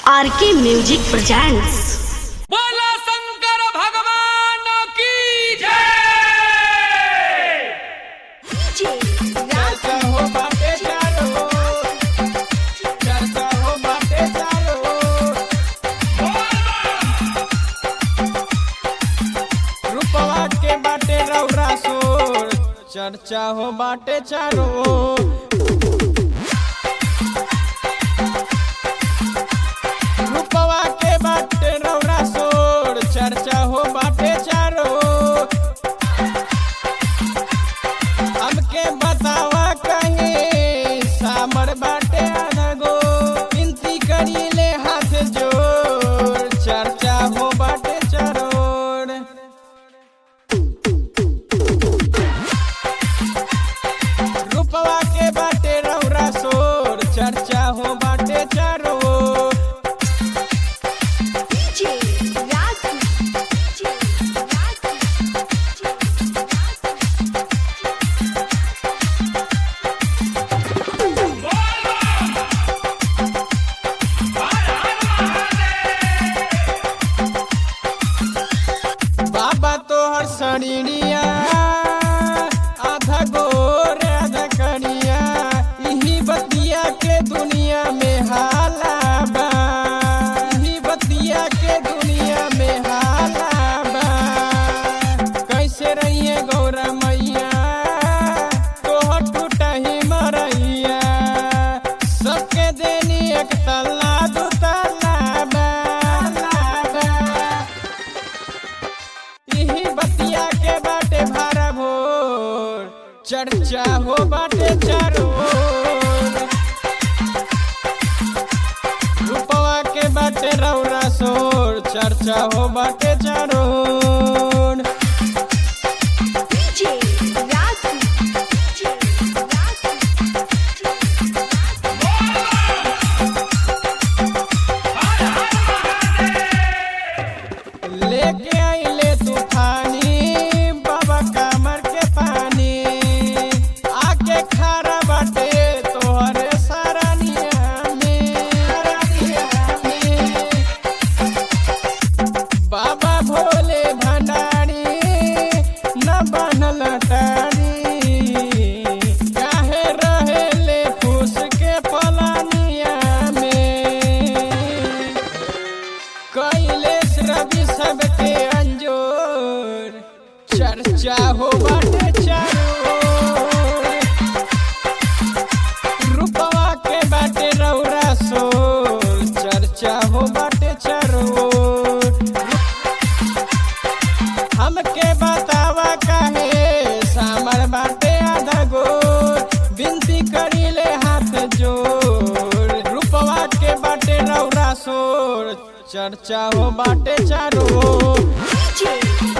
आर के music presents बोला शंकर भगवान की जय चर्चा हो बाटे चारो चर्चा हो बाटे चारो रुपवा के बाटे रौरा सोर चर्चा हो बाटे चारो रुपवा के बाटे रौरा सोर चर्चा हो बाटे चारो हमके बतावा कहे सामर बाटे अनगो विनती करीले हाथ जोड़ चर्चा हो बाटे चरोड़ रुपवा के बाटे रौरा सोर चर्चा हो बाटे चरोड़ बाबा तोहर शरीरिया आधा गोर आधा करिया इही बतिया के दुनिया में हाला बा इही बतिया के दुनिया में हाला बा कैसे रहिए गौरा मैया तोहर टूटा ही मरैया सबके देनी एक तल्ला दू तल्ला बा बा। यही बतिया के बाटे भारा भोर चर्चा हो बाटे चारो ओर। रूपवा के बाटे रौरा सोर चर्चा हो बाटे चारो ओर। लेके आइले तूफानी बाबा कमर के पानी आके खारा बाटे तोहरे सरानिया में सरानिया में। बाबा भोले भंडारी न बनल टारी काहे रहेले फूस के पलानिया में कैलेश रवि सबके अंजोर चर्चा हो बाटे चारो ओर। रूपवा के बाटे रौरा सोर चर्चा हो बाटे चारो ओर। हमके बतावा काहे सामर बाटे आधा गोर विनती करीले हाथ जोड़ रूपवा के बाटे रौरा सोर चर्चा हो बाटे चारो ओर।